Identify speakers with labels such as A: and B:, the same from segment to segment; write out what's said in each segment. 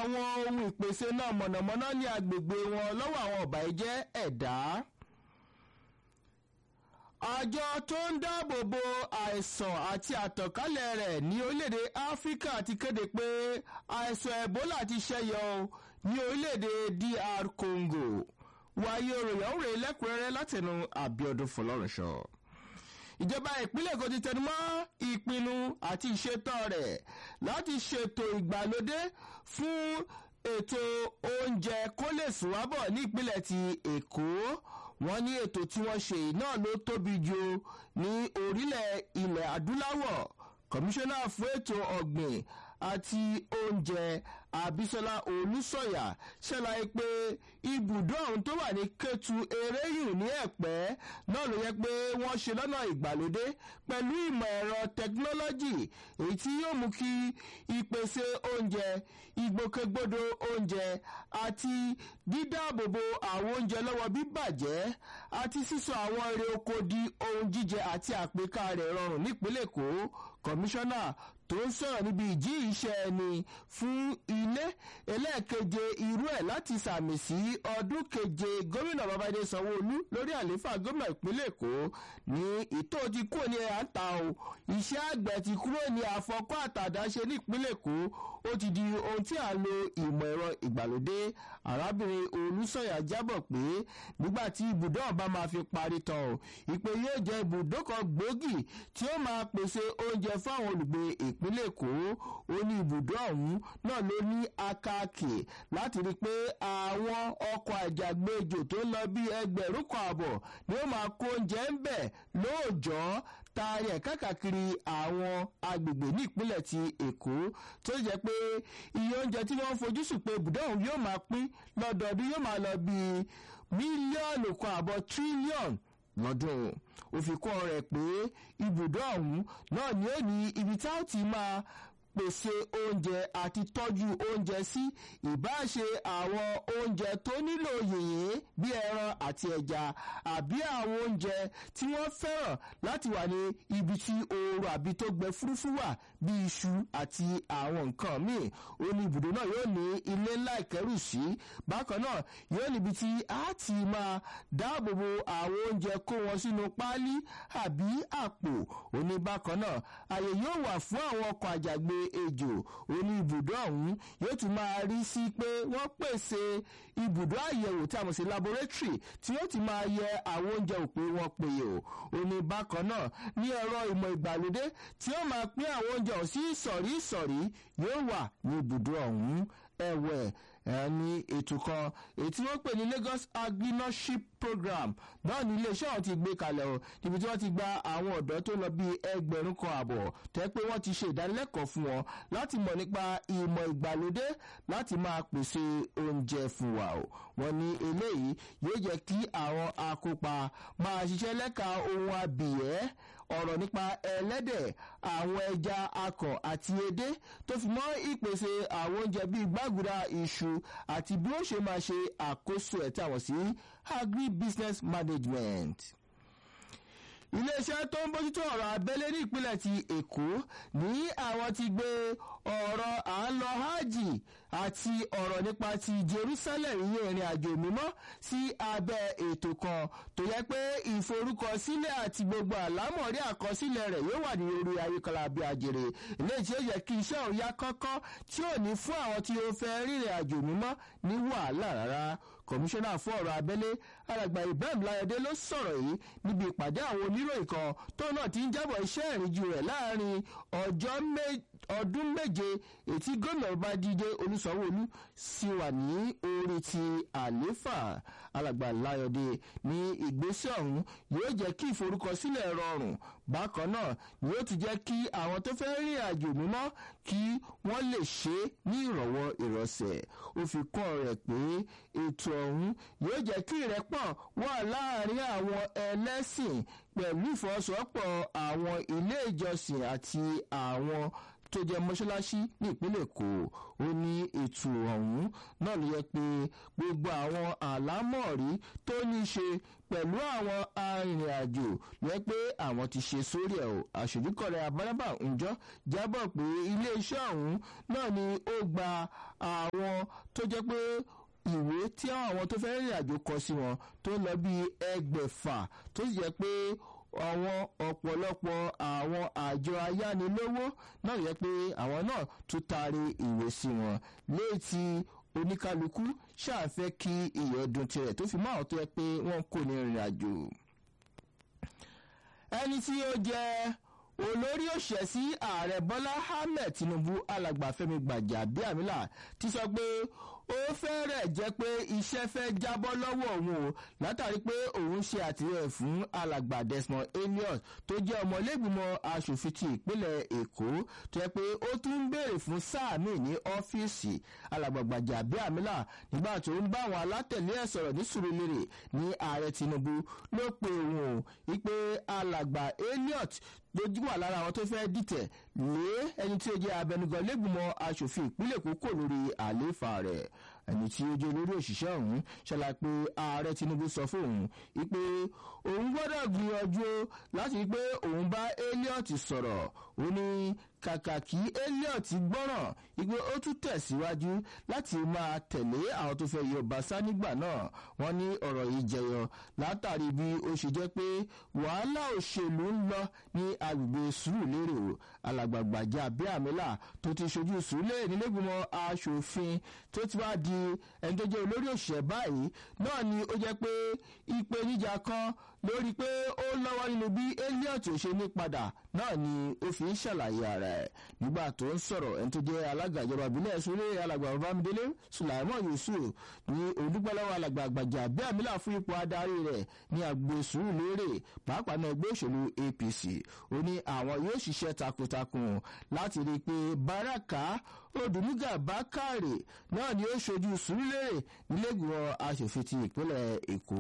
A: àwọn ohun ìpèsè náà mọ̀nàmọ́ná ní agbègbè wọn lọ́wọ́ àwọn ọ̀bàyéjẹ́ ẹ̀dá àjọ tó ń dáàbò bo àìsàn àti àtànkálẹ̀ rẹ̀ ní orílẹ̀-èdè áfíríkà ti kéde pé àìsàn ebola ti ṣẹ́yọ ní orílẹ̀-èdè dr congo wáyé òròyìn òun rèé lẹ́kùnrẹ́rẹ́ látẹnu àbíọdún fọlọ́runṣọ ìjọba ìpínlẹ̀ èkó ti tẹnumọ́ ìpinnu àti ìṣètò rẹ̀ láti ṣètò ìgbàlódé fún ètò oúnjẹ kó lè sùn wábọ̀ ní ìpínlẹ̀ ti èkó wọ́n ní ètò tí wọ́n ṣe náà ló tóbi jù ní orílẹ̀ ilẹ̀ adúláwọ̀ kọmíṣánná fún ètò ọ̀gbìn àti oúnjẹ abisola olùsọyà ṣàlàyé pé ibùdó ọ̀hún tó wà ní kẹtù eréyù ní ẹ̀pẹ́ náà ló yẹ pé wọ́n ṣe lọ́nà ìgbàlódé pẹ̀lú ìmọ̀ ẹ̀rọ tẹkinọ́lọ́jì èyí tí yóò mú kí ìpèsè oúnjẹ ìgbòkègbodò oúnjẹ àti dídáàbòbò àwọn oúnjẹ lọ́wọ́ bíbàjẹ́ àti sísọ àwọn èrè oko di ohun jíjẹ àti àpèká rẹ̀ rọrùn nípínlẹ̀ èkó kọmíṣánná tó ń sọ̀rọ̀ níbi ìjí iṣẹ́ ẹni fún ilé ẹlẹ́ẹ̀keje irú ẹ̀ láti sàmì sí ọdún keje gómìnà babájídé sanwó-olú lórí àlééfà gómìnà ìpínlẹ̀ èkó ní ìtò ti kúrò ní ẹ̀yà ń ta o iṣẹ́ àgbẹ̀ ti kúrò ní àfọkọ́ àtàdáṣe ní ìpínlẹ̀ èkó ó ti di ohun tí à ń lo ìmọ̀ ẹ̀rọ ìgbàlódé arábìnrin olùsọ̀yà jábọ̀ pé nígbà tí ibùdó ọba máa fi parí tán o ìpè yóò jẹ́ ibùdó kan gbòógì tí ó máa pèsè oúnjẹ fáwọn olùgbé ìpínlẹ̀ èkó ó ní ibùdó ọ̀hún náà ló ní akáàkì láti rí i pé àwọn ọkọ̀ àjàgbéjò tó ń lọ bí ẹgbẹ̀rún kan àbọ̀ ni ó máa kó oúnjẹ ń bẹ̀ lóòjọ́ taari ẹ̀ káàkiri àwọn agbègbè ní ìpínlẹ̀ ti èkó tó jẹ́ pé iye oúnjẹ tí wọ́n fojúsùn pé ibùdó ọ̀hún yóò máa pín lọ́dọọdún yóò máa lọ bí mílíọ̀nù kan àbọ̀ tírílíọ̀nù lọ́dún ó fi kọ́ rẹ̀ pé ibùdó ọ̀hún náà ni ó ní ibi tá ó ti máa pèsè oúnjẹ àti tọ́jú oúnjẹ sí ìbáṣe àwọn oúnjẹ tó nílò yìnyín bí ẹran àti ẹja àbí àwọn oúnjẹ tí wọ́n fẹ́ràn láti wà ní ibi tí ooru àbí tó gbẹ fúrúfú wà bí iṣu àti àwọn nǹkan míì ó ní ibùdó náà yóò ní ilé ńlá ìkẹ́rù sí bákan náà yóò níbi tí a ti máa dáàbòbo àwọn oúnjẹ kó wọn sínú páálí àbí àpò ó ní bákan náà àyè yóò wà fún àwọn ọkọ̀ àjàgbé ejò oní ibùdó ọ̀hún yóò tún máa rí sí pé wọ́n pèsè ibùdó àyẹ̀wò tí a mọ̀ sí laboratory tí yóò ti máa yẹ àwọn oúnjẹ òpè wọn péye o oní bákan náà ní ẹ̀rọ ìmọ̀ ìgbàlódé tí ó máa pín àwọn oúnjẹ ọ̀hún sí ìsọ̀rí ìsọ̀rí yóò wà ní ibùdó ọ̀hún ẹ̀wẹ̀ ní ètò kan èyí tí wọ́n pè ní Lagos agrinorship program náà ní iléeṣẹ́ ọ̀hún ti gbé kalẹ̀ o níbi tí wọ́n ti gba àwọn ọ̀dọ́ tó lọ bí ẹgbẹ̀rún kan àbọ̀ tẹ́ pé wọ́n ti ṣe ìdánilẹ́kọ̀ọ́ fún wọn láti mọ̀ nípa ìmọ̀ ìgbàlódé láti máa pèsè oúnjẹ fún wa o wọ́n ní eléyìí yóò jẹ́ kí àwọn akópa máa ṣiṣẹ́ lẹ́ka ohun abìyẹ́ ọ̀rọ̀ nípa ẹlẹ́dẹ̀ àwọn ẹja akọ̀ àti edé tó fi mọ́ ìpèsè àwọn oúnjẹ bíi gbàgùdà iṣu àti bí ó ṣe máa ṣe àkóso ẹ̀ tí àwọn sí agribusiness management iléeṣẹ́ tó ń bójútó ọ̀rọ̀ abẹ́lé ní ìpínlẹ̀ ti èkó ní àwọn ti gbé ọ̀rọ̀ à ń lọ hajj àti ọ̀rọ̀ nípa ti jerusalem iye ìrìn àjò mímọ́ sí abẹ́ ètò kan tó yẹ pé ìforúkọsílẹ̀ àti gbogbo àlámọ̀rí àkọsílẹ̀ rẹ̀ yóò wà ní orí ayékọ́lá bí ajere eléyìí tí ó yẹ kí iṣẹ́ òun yá kánkán tí ò ní fún àwọn tí ó fẹ́ rìnrìn àjò mímọ́ ní wàhálà rárá kọmíṣánná fún ọ̀rọ̀ abẹ́lé alàgbà ibrahim láyọ̀dé ló sọ̀rọ̀ yìí níbi ìpàdé àwọn oníròyìn kan tó náà ti ń jábọ̀ iṣẹ́ ìrìnjú rẹ̀ láàrin ọjọ́ ọdún méje ètí gómìnà bá díje olúsanwóolu sì wà ní orí ti àléfà alàgbà láyọ̀dé ní ìgbésẹ̀ ọ̀hún yóò jẹ́ kí ìforúkọsílẹ̀ rọrùn bákan náà ni yóò ti jẹ́ kí àwọn tó fẹ́ rìn àjò mímọ́ kí wọ́n lè ṣe é ní ìrọ̀wọ́ ìrọ̀sẹ̀ ó fi kọ́ rẹ̀ pé ètò ọ̀hún yóò jẹ́ kí ìrẹ́pọ̀ wà láàrin àwọn ẹlẹ́sìn pẹ̀lú ìfọwọ́sowọ́pọ̀ àwọn ilé ìjọsìn àti àwọn tó jẹ́ mọ́ṣáláṣí ní ìpínlẹ̀ èkó ó ní ètò ọ̀hún náà ló yẹ pé gbogbo àwọn àlámọ̀rí tó ní í ṣe pẹ̀lú àwọn arìnrìn-àjò yẹ pé àwọn ti ṣe sórí ẹ̀ o àṣojúkọ̀rẹ́ abárábà ǹjọ́ jábọ̀ pé iléeṣẹ́ ọ̀hún náà ni ó gba àwọn tó jẹ́ pé ìwé tí àwọn tó fẹ́ rìnrìn àjò kọ sí wọn tó ń lọ bí ẹgbẹ̀fà tó sì jẹ́ pé àwọn ọ̀pọ̀lọpọ̀ àwọn àjọ ayánilówó náà yẹ pé àwọn náà tún taari ìwé sí wọn léètì oníkálukú ṣàfẹ́ kí ìyọ̀dún tirẹ̀ tó fi máa tó yẹ pé wọ́n kò ní rìnrìn àjò. ẹni tí ó jẹ́ olórí òṣìṣẹ́ sí ààrẹ bọ́lá ahmed tinubu alàgbàfẹ́mi gbàjàbíàmílà ti sọ pé ó fẹ́rẹ̀ jẹ́ pé iṣẹ́ fẹ́ jábọ́ lọ́wọ́ òun o látàrí pé òun ṣe àtìlẹ́yìn fún alàgbà desmond elliot tó jẹ́ ọmọlẹ́gbìmọ̀ asòfin ti ìpínlẹ̀ èkó tó yẹ pé ó tún ń béèrè fún sáà míì ní ọ́fíìsì alàgbà gbàjàbíàmílà nígbà tó ń bá àwọn alátẹ̀lé ẹ̀ sọ̀rọ̀ ní sùúrùlérè ní ààrẹ tinubu ló pe òun o wípé alàgbà elliot lójú wà lára àwọn tó fẹ́ dìtẹ̀ lé ẹni tí ó jẹ́ abẹnugan lẹ́gbìmọ̀ asòfin ìpínlẹ̀ èkó kò lórí àlééfà rẹ̀ ẹni tí ó jẹ́ olórí òṣìṣẹ́ ọ̀hún ṣàlàyé pé ààrẹ tinubu sọ fún òun wípé òun gbọ́dọ̀ gbìyànjú láti rí pé òun bá elliot sọ̀rọ̀ ó ní kàkà kí elliot gbọ́ràn wípé ó tún tẹ̀síwájú láti máa tẹ̀lé àwọn tó fẹ́ yọ bàṣá nígbà náà wọ́n ní ọ̀rọ̀ yìí jẹyọ látàrí bí ó ṣe jẹ́ pé wàhálà òṣèlú ń lọ ní agbègbè sùúrùlérè o alàgbàgbàjà abíàmílà tó ti ṣojú sùúrùlérè nílẹ̀gbìmọ̀ asòfin tó ti wá di ẹni tó jẹ́ olórí òṣìṣẹ́ báyìí náà ni ó jẹ́ pé ìpèníjà kan lórí pé ó lọ́wọ́ nínú bí elliot ò ṣe ní padà náà ni ó fi ń ṣàlàyé ara ẹ̀ nígbà tó ń sọ̀rọ̀ ẹni tó jẹ́ alága ìjọba ìbílẹ̀ ìṣúlẹ̀ alàgbà babamidele sulaimon yusuf ní olùgbàlọ́wọ́ alàgbà àgbàjà abíàmílà fún ipò adarí rẹ̀ ní àgbo sùúrùlérè pàápàá náà ẹgbẹ́ òṣèlú apc ó ní àwọn yóò ṣiṣẹ́ takuntakun láti rí i pé baraka odùmígà bákàrè náà ni ó ṣojú sùúrùlérè nílẹ̀gbọ̀n aṣòfin ti ìpínlẹ̀ èkó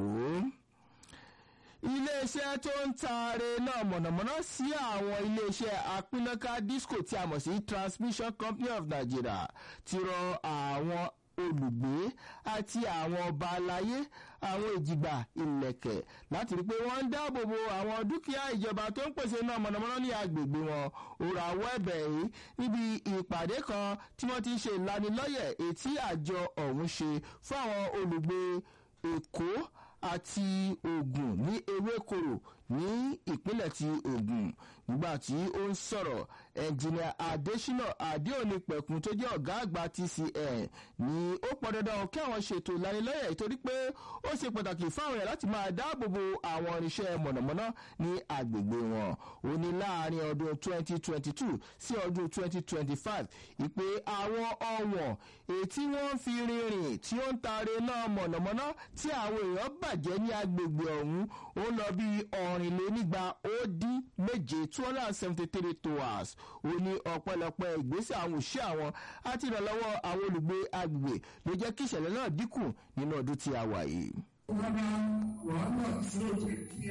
A: iléeṣẹ́ tó ń taare náà mọ̀nàmọ́ná sí àwọn iléeṣẹ́ apínnáká disco tí a mọ̀ sí transmission company of nigeria ti rọ àwọn olùgbé àti àwọn ọba aláyé àwọn ìjìgbà ìlẹ̀kẹ̀ láti rí i pé wọ́n ń dáàbò bo àwọn dúkìá ìjọba tó ń pèsè náà mọ̀nàmọ́ná ní agbègbè wọn òrò àwọ̀ ẹ̀bẹ̀ yìí níbi ìpàdé kan tí wọ́n ti ń ṣe ìlanilọ́yẹ̀ ètí àjọ ọ̀hún ṣe fún àwọn olùgbé èkó àti ogun ní ewékoro ní ìpínlẹ̀ ti ogun nígbà tí ó ń sọ̀rọ̀ ẹnjìnìà adésínà adéòní pẹ̀kun tó jẹ́ ọ̀gá àgbà tcn ní ó pọn dandan kí àwọn ṣètò ìlanilọ́yẹ̀ ìtorí pé ó ṣe pàtàkì fáwọn èèyàn láti máa dáàbò bo àwọn irinṣẹ́ mọ̀nàmọ́ná ní agbègbè wọn ó ní láàrin ọdún 2022 sí ọdún 2025 ìpè àwọn ọ̀wọ̀n èyí tí wọ́n fi rìnrìn tí ó ń taare náà mọ̀nàmọ́ná tí àwọn èèyàn bàjẹ́ ní agbègbè ọ̀hún ó lọ bí ọ̀rìnlénígba ó dín méje two hundred and seventy three tours ó ní ọ̀pọ̀lọpọ̀ ìgbésẹ̀ àwọn òṣìṣẹ́ àwọn àti ìrànlọ́wọ́ àwọn olùgbé agbègbè ló jẹ́ kí ìṣẹ̀lẹ̀ náà dínkù nínú ọdún tí a wà yìí.
B: wọ́n bá wàhálà tí ó jẹ́ kí